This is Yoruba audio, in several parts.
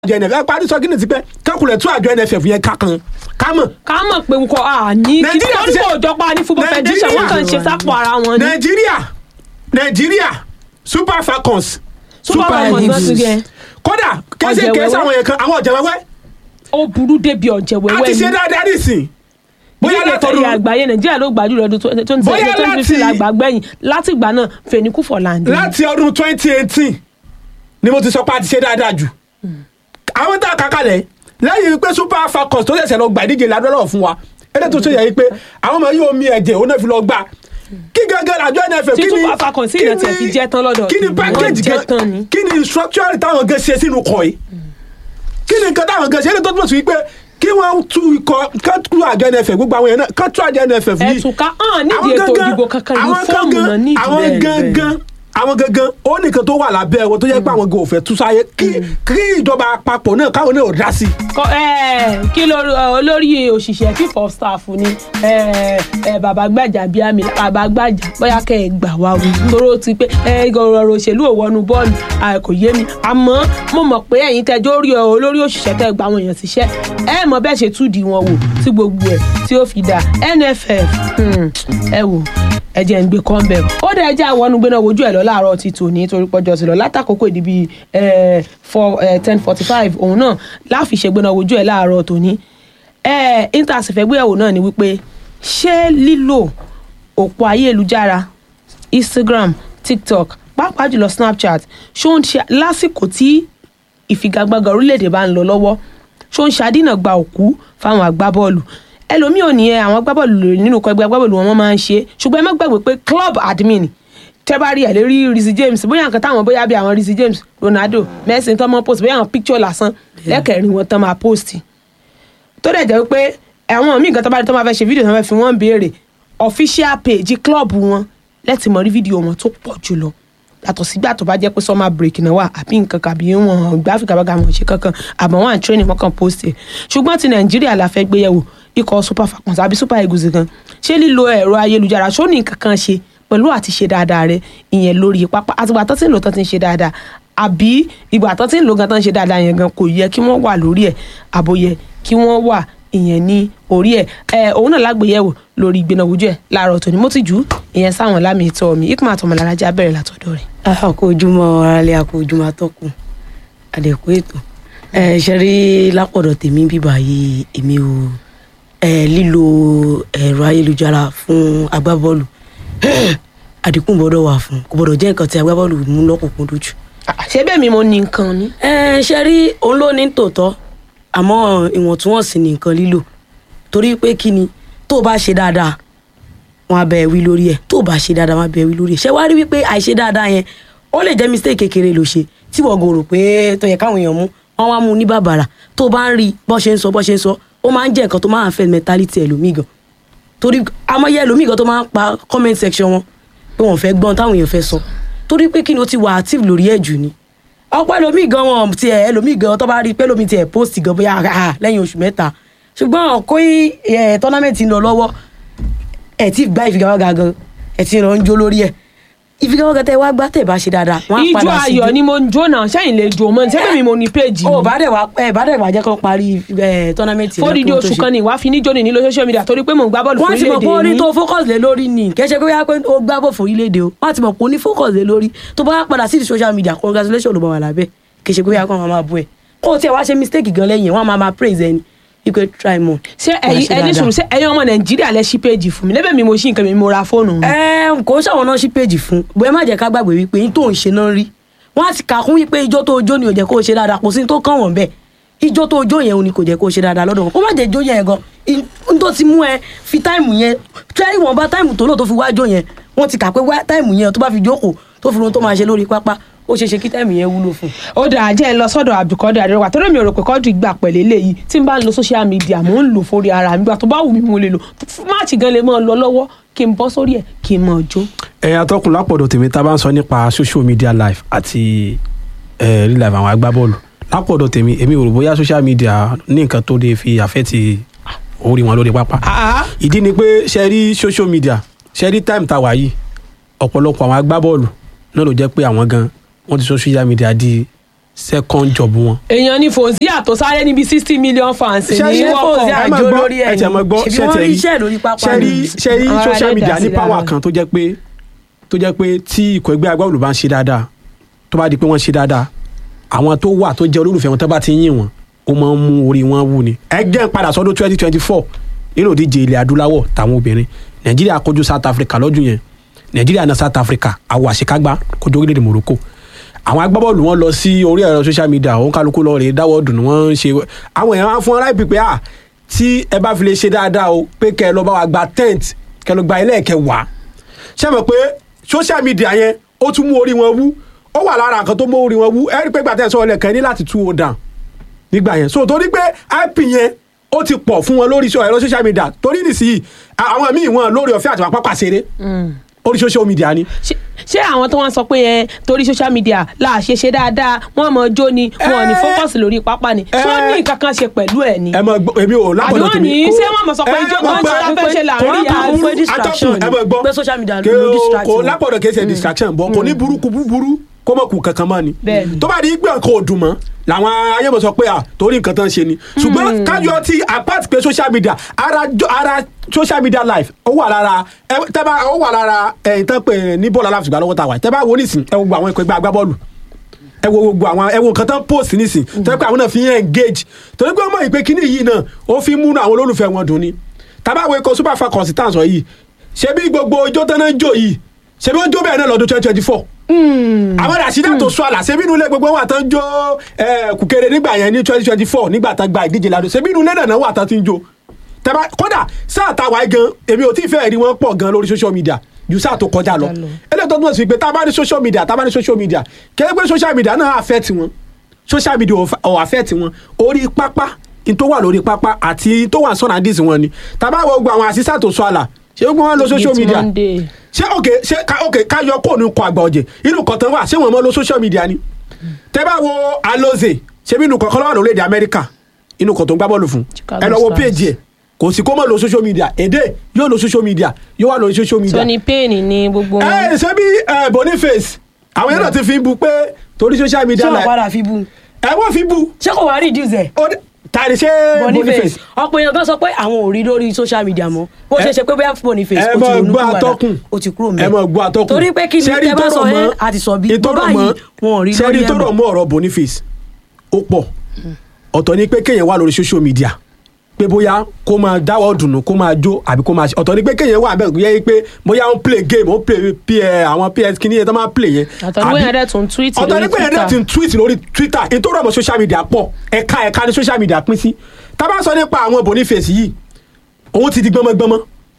àjọ nff ẹ parí sọ kí ni ti pẹ́ kẹ́kùnlẹ̀ tún àjọ nff yẹn ká kan ká mọ̀. ká mọ̀ pé nǹkan à ní kí Nàìjíríà ti torí ṣe- kò jọpa ní football federation wọ́n kàn ń ṣe sápò ara wọn ni nàìjíríà nàìjíríà super falcons super falcons náà ti yẹ kódà kẹsẹ Ọ̀jẹ̀ kẹsẹ wẹ́wẹ́. àwọn yẹn kan àwọn ọ̀jẹ̀ wẹ́wẹ́ ó burú débi ọ̀jẹ̀ a wẹ́wẹ́ ti ni ṣe dáadáa nísìn bóyá bóyá látọ̀dún látọ̀dún àgbáyé nàìjíríà ló gbàjú lọ́dún twenty Bóyá twenty láti- fifteen àgbàgbẹ́yìn láti ìgbà náà fẹ̀níkù fọ̀làǹdì láti ọdún twenty eighteen ni mo ti sọ pé a ti ṣe dáadáa jù àwọn tá a kà kalẹ̀ lẹ́yìn pé super falcons tó ṣẹ̀ṣẹ̀ lọ gbà ìdíje ládọ́rọ̀ fún wa ẹ̀rẹ́ tó ṣe yẹ yìí pé àwọn ọmọ yóò mi ẹ̀jẹ̀ òun náà fi lọ gbà kí gángan àjọ nff Tí kí ni Super Falcons sì kí yẹn tiẹ̀ ni- fi jẹ́ tán lọ́dọ̀ kí ni tèmi, package wọ́n jẹ́ gan tán ni. kí ni structure táwọn gan ṣe sínú kọ̀ yìí kí ni nǹkan táwọn gan ṣe ẹni tó túbọ̀ sí wípé kí wọ́n tú ikọ̀ ká tú àjọ nff gbogbo àwọn yẹn náà ká tú àjọ nff yìí ẹ̀tùká hàn nídìí àwọn ètò gangan- ìdìbò kankan ní àwọn fọ́ọ̀mù gangan- náà nídìí àwọn bẹ́ẹ̀ bẹ́ẹ̀. gangan àwọn gangan ó nìkan tó wà lábẹ́ wọn tó yẹ pé àwọn gan ò fẹ́ tú sáyé kí kí ìjọba àpapọ̀ náà káwọn náà ò dá sí i. Kọ- ẹ, kí lórí ọ, olórí òṣìṣẹ́ chief of staff ni ẹ, ẹ, bàbá gbàjà bíi àmì bàbá gbàjà bóyá kẹ́ ẹ gbà wá o nítorí ó ti pé ẹ, ọ̀rọ̀ òṣèlú ò wọnú bọ́ọ̀lù à, kò yé mi àmọ́ mo mọ̀ pé ẹ̀yin tẹjọ́ rí ọ olórí òṣìṣẹ́ tẹ́ gba àwọn èèyàn síṣẹ́ ẹ mọ̀ bẹ́ẹ̀ ṣe túdì wọn wò tí gbogbo ẹ̀ tí ó fi dà nff hmm, ẹ wò ẹ jẹ́ ń gbé kọ́ńbẹ̀ ó dẹ̀ ẹ jẹ́ àwọn ọ̀nùgbẹ́ náà wojú ẹ̀ lọ láàárọ̀ ti tò ní torí pọ́jọ́ sí lọ látàkókò ìdí bíi ten forty five òun náà láfi ṣègbè náà wojú ẹ̀ láàárọ̀ tò ní inter sì fẹ́ gbéyàwó náà ni wípé ṣé lílò òpó ayélujára instagram tiktok pàápàá jùlọ snapchat ṣó ń ṣe lásìkò tí ìfigagbága orílẹ̀-èdè bá ń lọ lọ́wọ́ ṣó ń ṣàdínà gba òkú fáwọn agbábọ́ọ̀lù ẹlòmíì ò ní ẹ àwọn agbábọ́ọ̀lù lò nínú ikọ̀ ẹgbẹ́ agbábọ́ọ̀lù wọn wọ́n máa ń ṣe ṣùgbọ́n ẹ má gbàgbé pé club admin tẹ́ bá rí ẹ̀ lérí Reece James bóyá nǹkan táwọn bóyá bí àwọn Reece James Ronaldo Messi tán mọ́ post bóyá àwọn picture lásán lẹ́kẹ̀rin wọn tán máa post tó dẹ̀ jẹ́ pé àwọn míì nǹkan tó bá rí tó máa fẹ́ ṣe fídíò tó máa fẹ́ fi wọ́n béèrè official page club wọn lẹ́tì mọ̀ rí fídíò wọn tó pọ̀ jùlọ yàtọ̀ sígbà tó bá jẹ́ pé summer break náà wà àbí nǹkan kàbí wọn gbá áfíríkà bá ga wọn ṣe kankan àmọ́ wọn à ń training wọn kàn post ẹ̀ ṣùgbọ́n ti nàìjíríà la fẹ́ gbéyẹ̀wò ikọ̀ super falcons àbí super eagles gan ṣé lílo ẹ̀rọ ayélujára ṣó ní nǹkan kan ṣe pẹ̀lú àti ṣe dáadáa rẹ ìyẹn lórí pápá àtìgbà tó ti ń lò tó ti ń ṣe dáadáa àbí ìgbà tó ti ń lò gan tó ń ṣe dáadáa yẹn gan kò yẹ kí wọ́n wà lórí ẹ̀ àbòyẹ kí wọ́n wà ìyẹn ní orí ẹ̀ ẹ̀ òun náà lágbèyẹ̀wò lórí ìgbéná ojú ẹ̀ láàárọ̀ tòní mo ti jù ú ìyẹn sáwọn lámì ìtọ́ mi ikú àtọmọ lárájá bẹ̀rẹ̀ látọ̀dọ̀ rẹ̀. àkó ojúmọ́ aráalé àkó ojúmọ́ atọ́kùn àdẹ̀kú ètò ẹ ṣe rí lápọ̀dọ̀ tèmi bíbá yìí èmi ò ẹ lílo ẹ̀rọ ayélujára fún agbábọ́ọ̀lù àdínkù gbọ́dọ̀ wà fún kò gbọ́dọ̀ jẹ́ nǹkan tí agbábọ́ọ̀lù mú lọ́kùnkún lójú. ṣé bẹ́ẹ̀ mi mo ní nǹkan ni. ẹ ṣe rí òun ló ní tòótọ́ àmọ́ ìwọ̀ntúnwọ̀nsì ní nǹkan lílò torí pé kí ni tó o bá ṣe dáadáa wọn á bẹ ẹ wí lórí ẹ tó o bá ṣe dáadáa wọn á bẹ ẹ wí lórí ẹ ṣé wàá rí wípé àìṣe dáadáa yẹn ó lè jẹ́ mistake kékeré ló ṣe tí wọ́n gòrò pé tó yẹ káwọn èèyàn mú wọn wá mú ní bàbàrà tó o bá ń rí bọ́ ṣe ń sọ bọ́ ṣe ń sọ ó máa ń jẹ́ nǹkan tó máa ń fẹ́ mentality ẹlòmíì gan torí amọ̀yẹ ẹlòmíì gan tó máa ń pa comment section wọn pé wọ́n fẹ́ gbọ́n táwọn èèyàn fẹ́ sọ torí pé kí ni o ti wà active lórí ẹ̀ jù ni ọ̀pọ̀ ẹlòmíì gan wọn tiẹ̀ ẹlòmíì gan tó bá rí i pé ẹlòmíì tiẹ̀ post gan bóyá ah, lẹ́yìn oṣù mẹ́ta ṣùgbọ́n kó tọ́námẹ́ǹtì ń lọ lọ́wọ́ ẹ̀ tí gbá ìfigagbága gan ẹ̀ tí ń lọ ń jó lórí ẹ̀ ìfigagbága tẹ wá gbá tẹ̀ bá ṣe dáadáa wọ́n á ijó padà sí ayọ̀ ni mo ń jó náà sẹ́yìn lè jó mọ́ ní sẹ́yìn mi mo ní péjì o mi. bá dẹ̀ wá ẹ̀ bá dẹ̀ wá jẹ́ kó parí ẹ̀ tọ́námẹ́ǹtì fódìdí oṣù kan ni ìwà fi níjó ni nílò social media torí pé mò ń gbá bọ́ọ̀lù wọ́n ti mọ̀ pé fún orí orílẹ̀-èdè tó mi. focus lé lórí ni kì í ṣe pé wíwá pé ó gbá bọ̀ fún orílẹ̀-èdè o wọ́n ti mọ̀ pé ó ní focus lé lórí tó bá padà sí ti social media congratulations ló bá wà lábẹ́ kì í ṣe pé wíwá kó wọn máa bú ẹ kó o tiẹ̀ wá ṣe mistake gan lẹ́yìn ẹ̀ wọ́n á máa máa praise ẹni wípé try more. ṣé Wàá ẹ̀yin ṣe ẹni dáadáa. sùúrù ṣé ẹ̀yin ọmọ nàìjíríà lẹ ṣí péjì fún mi lẹ́bẹ̀ẹ́ mi mo ṣí nǹkan mi mo ra fóònù mi. ẹ kò ń ṣàwọn náà ṣí péjì fún bóyá má jẹ́ ká gbàgbé wípé yín tó ń ṣe náà rí wọ́n á ti kà kún wípé ijó tó jó ni ò jẹ́ kó o ṣe dáadáa kò sí ní tó kàn wọ́n bẹ́ẹ̀ ijó tó jó yẹn ò ní kò jẹ́ kó o ṣe dáadáa lọ́dọ̀ wọn kó má jẹ́ jó yẹn gan n tó ti mú ẹ fi táìmù yẹn tẹ́ ìwọ̀nba táìmù tó lò tó fi wá jó yẹn wọ́n ti kà pé wá táìmù yẹn tó bá fi jókòó tó fi lohun tó máa ṣe lórí pápá ó ṣeé ṣe kí táìmù yẹn wúlò fún un ó dáa jẹ́ ẹ lọ sọ́dọ̀ abdulkadir adéwà torí mi ò rò pé kọ́dù gbà pẹ̀lẹ́ léyìí tí n bá ń lo social media mò ń lò fórí ara mi gbà tó bá wù mí mo lè lò máàcì gan lè mọ́ ọ lọ lọ́wọ́ kí n bọ́ sórí ẹ̀ kí n mọ̀ ọ́ jó. ẹ atọ́kùn lápọ̀dọ̀ tèmi tá a bá ń sọ nípa social media live àti ẹ real life àwọn agbábọ́ọ̀lù lápọ̀dọ̀ tèmi èmi ò rò bóyá social media ní nǹkan tó lè fi àfẹ́tì orí wọn lórí pápá ìdí ni pé ṣe rí social media ṣe rí time tá a wà yìí ọ̀pọ̀lọpọ̀ àwọn agbábọ́ọ̀lù náà ló jẹ́ pé àwọn gan wọ́n ti social media di second job wọn. èèyàn ní fòzíà tó sáré níbi sixty million fans Ṣé- ní ṣé wọ́pọ̀ Fauzi ẹ máa àjò gbọ́, lórí ẹ̀ ẹ tẹ̀ máa gbọ́, ṣebí ṣé wọ́n tẹ̀ rí rí- iṣẹ́ lórí pápá ṣe rí ni. ṣe rí Àwọn social ará media dá ní sí power lára. kan tó jẹ́ pé tó jẹ́ pé tí ikọ̀ ẹgbẹ́ agbábọ́ọ̀lù bá ń ṣe dáadáa tó bá di pé wọ́n ṣe dáadáa àwọn tó wà tó jẹ́ olólùfẹ́ wọn tó bá ti yìn wọn ó máa ń mú orí wọn wú ni. ẹ jẹ́ ń padà sọ́dún twenty twenty four nínú ìdíje ilẹ̀ adúláwọ̀ táwọn obìnrin nàìjíríà kojú south africa lọ́dún yẹn nàìjíríà náà south africa àwọ̀ àṣekágbá kojú orílẹ̀-èdè morocco àwọn agbábọ́ọ̀lù wọn lọ sí orí ẹ̀rọ social media òun kálukú lọ rè dáwọ́ dùn wọ́n ń ṣe àwọn èèyàn á fún ọ́n láìpẹ́ pé à tí ẹ bá fi lè ṣe dáadáa o pé kẹ́ ẹ lọ bá wa gba tent kẹ́ ẹ lọ gba ẹlẹ́ẹ̀kẹwàá ṣé mọ̀ pé social media yẹn ó tún mú orí wọn wú ó wà lára nǹkan tó mú orí wọn wú ẹ rí i pé gbàtẹ́ sọ ọlẹ́kẹ́ ní láti tú o down nígbà yẹn so torí pé ip yẹn ó ti pọ̀ fún wọn lórí ẹ̀rọ social media torí nìsíyìí àwọn míì wọn lórí ọ̀fẹ́ àti pápá ṣeré orí social media ni ṣé ṣé àwọn tó wọn sọ pé ẹ torí social media là ṣe ṣe dáadáa wọn mọ jó ni wọn ò ní Eh. focus lórí pápá ni ṣé wọn ní nǹkan kan ṣe pẹ̀lú ẹ̀ ni. ẹ mọ gbọ́ èmi ò àbí lápọ̀lọ́ wọn tèmi ní kó- ṣé wọn mọ sọ pé ẹ ijó mọ̀ kan pé- ṣe fẹ́ ṣe là ń kò rí ní ya burúkú, pé distraction atọ́kùn, ẹ mọ̀ gbọ́. pé social media Kò- ló distract kò wọn. lápọ̀dọ̀ kìí ṣe distraction bọ̀ kò ní burúkú búburú kó mọ̀ kù kankan mọ́ ni Bẹ́ẹ̀ni. tó bá di gbé nǹkan òdùn mọ́ làwọn ayémọ̀ sọ pé à torí nǹkan tán ṣe ni ṣùgbọ́n kájọ ti apart pé social media ara jo- ara social media life ó wà lára ẹ tẹ́ bá ó wà lára ẹ̀yìn tán pé ní bọ́ọ̀lù aláfíìgbà lọ́wọ́ ta wà tẹ́ bá wo nísìn ẹ wo gbogbo àwọn ikọ̀ ẹgbẹ́ agbábọ́ọ̀lù ẹ wo gbogbo àwọn ẹ wo nǹkan tán post nísìn tẹ́ pé àwọn náà fi ń engage torí pé wọ́n mọ̀ ìpè kíní yìí náà ó fi ń múnú àwọn olólùfẹ́ wọn dùn ni tábà wo ikọ̀ super falcons tá à ń sọ yìí ṣé bí gbogbo ijó tán náà ń jó yìí ṣé bí wọ́n jó bẹ́ẹ̀ náà lọ́dún twenty twenty four àwọn rasheeda tó sọ àlà ṣebí inú ilé gbogbo wọn àtàn jó eh, kùkéré nígbà yẹn ní twenty twenty four nígbà tán gba ìdíje ládùn ṣebí inú ilé náà wà tán ti ń jó tẹ́bá kódà sáà tá a wáyé gan èmi ò tí ì fẹ́ rí wọn pọ̀ gan lórí social media ju sáà tó kọjá lọ lọ. eléyìí tó túmọ̀ sí pé tá a bá ní social media tá a bá ní social media kẹ́lẹ́ pé social media náà affect wọn social media ò fa- ò affect wọn orí pápá in tó wà lórí pápá àti in tó wà sọ̀nà dis wọn ni tá a bá wọ gbogbo àwọn àṣìṣà tó sọ àlà ṣé gbogbo wọn lo social Gate media Monday. ṣé ok ṣé ká ok ká yọ kó nu kọ àgbà ọ̀jẹ̀ inú kọ̀tàn wà ṣé wọ́n mọ́ lo social media ni tẹ́ bá wo aloze ṣé bí inú kọ̀ọ̀kan lọ́wọ́ lórílẹ̀‐èdè amẹ́ríkà inú kọ̀tàn gbá bọ́ọ̀lù fún Chicago ẹ lọ wo Stars. péèjì ẹ̀ kò sí kó mọ̀ lo social media èdè yóò lo social media yóò wà lórí social media Tony Payne ni gbogbo wọn. ẹ ṣé bí ẹ, Boniface àwọn yẹn náà ti fi bu pé torí social ṣé media wọn la padà fi bú ẹ wọ́n fi bu ṣé kò wá reduce ẹ̀ ó dé- tàbí ṣé boniface ọ̀pọ̀ èèyàn kan sọ pé àwọn ò rí lórí social media mọ́ ó ṣe é ṣe pé bóyá boniface ẹ ó ti mọ ronú gbọ́ kúwàdà atọ́kùn ó ti kúrò ẹ mẹ́ mọ gbọ́ atọ́kùn torí pé kí ni Ṣẹ́rí tẹ́ bá tó sọ rọ̀ ẹ́ mọ́- àti sọ bí ìtọ́rọ̀ bó báyìí mọ́- wọn ò rí ṣẹ́rí lórí ẹ̀ tó rọ̀ mọ́. mọ́ ọ̀rọ̀ boniface ó pọ̀ ọ̀tọ̀ ni pé kéèyàn wà lórí social media pé bóyá kó máa dáwọ́ dùnú kó máa jó àbí kó máa ṣe ọ̀tọ̀ ni pé kéèyàn wà bẹ́ẹ̀ yẹ pé bóyá ó ń play game ó ń play ps àwọn ps kìíní yẹn tó máa play yẹn Ọ̀tọ̀ ni pé yẹn dẹ̀ tún tweet ọ̀tọ̀ ni lórí pé yẹn dẹ̀ Twitter. tún tweet lórí twitter ìtòrò ọmọ social media pọ̀ ẹ̀ka ẹ̀ka ni social media pín sí tá a bá sọ nípa àwọn boniface yìí òun ti di gbọmọgbọmọ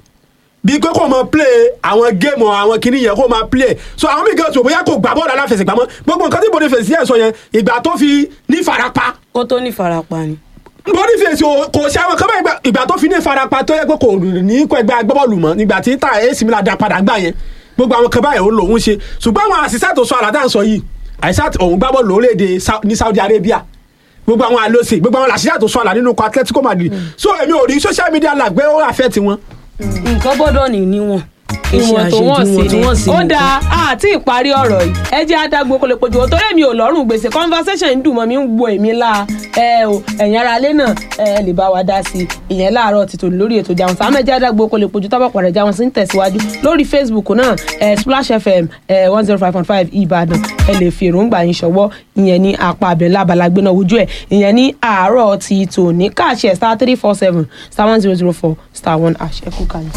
bí pé kò máa play àwọn géèmù àwọn kìíní yẹn kò máa play so àwọn mí gan tó bóyá kò gbà bọ́ọ̀lù aláfẹsẹ̀gbá mọ́ gbogbo nǹkan tí boniface yẹn sọ yẹn ìgbà tó fi ní farapa kó tó ní farapa ni. boniface o- kò ṣe àwọn kan bá ìgbà- ìgbà tó fi ní farapa tó yẹ pé kò ní kó ẹgbẹ́ agbábọ́ọ̀lù mọ́ nígbà tí ta ac milan dá padà gbà yẹn gbogbo àwọn kan báyẹn ó lòun ṣe ṣùgbọ́n àwọn àṣìṣà tó sọ àlàdà ń sọ yìí àṣìṣà òun gbá bọ́ọ̀lù lórílẹ̀‐èdè Sa- ní saudi arabia gbogbo àwọn àlọsè gbogbo àwọn àṣìṣà tó sọ àlà nínú ikọ̀ atletico madrid so èmi ò rí social media live pé ó affect wọn. nǹkan gbọ́dọ̀ ní níwọ̀n kì í ṣe ìwọ̀n tó wọ̀n àṣejù sí ìwọ̀n tó wọ̀n sí ni ó nìkan. dáa àti ìparí ọ̀rọ̀ yìí ẹ jẹ́ adágbó kó lè pojú o torí mi ò lọ́rùn gbèsè conversation ń dùn mọ́ mi ń wo èmi la ẹ o ẹ̀yin ara alẹ́ náà ẹ lè bá wa dá sí i ìyẹn láàárọ̀ ti tòní lórí ètò ìjàun sáà mẹ́jẹ́ adágbó kó lè pojú tábà pàdé jáwọn sí ń tẹ̀síwájú lórí facebook náà ẹ splash fm ẹ one zero five point five ìbàdàn ẹ lè fi èròǹgbà yín ṣọwọ́ ìyẹn ní apá abẹ lábala gbéná ojú ẹ ìyẹn ní àárọ̀ ti tòní káàṣẹ star three four seven star one zero zero four star one hash ẹ kú kalẹ̀.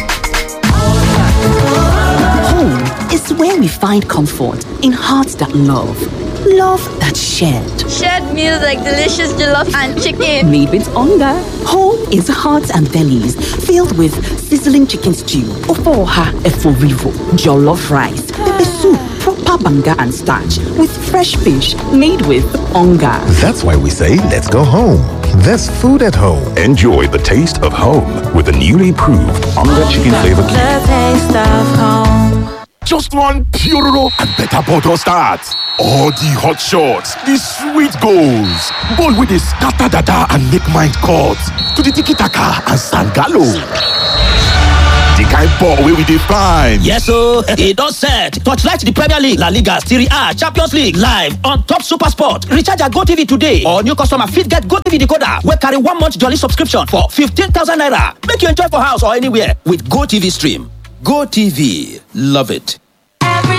Home is where we find comfort in hearts that love, love that shared. Shared meals like delicious jollof and chicken. Made with hunger. Home is hearts and bellies filled with sizzling chicken stew, ofoha eforivo, jollof rice, pepper soup, proper banga and starch with fresh fish made with hunger. That's why we say, let's go home. There's food at home. Enjoy the taste of home with the newly proved Onga Chicken Flavor Cube. Just one Puroro and better bottle start. All the hot shots, the sweet goals, ball with the scatter dada and make mind cut to the tiki taka and sangalo. The kind ball wey we dey find. Yes o, e don set. Torchlight the Premier League, La Liga, Serie A, Champions League live on top Super Sport. Recharge your GoTV today or new customer fit get GoTV decoder wey carry one month jolly subscription for 15,000 naira. Make you enjoy for house or anywhere with GoTV stream. GoTV, love it.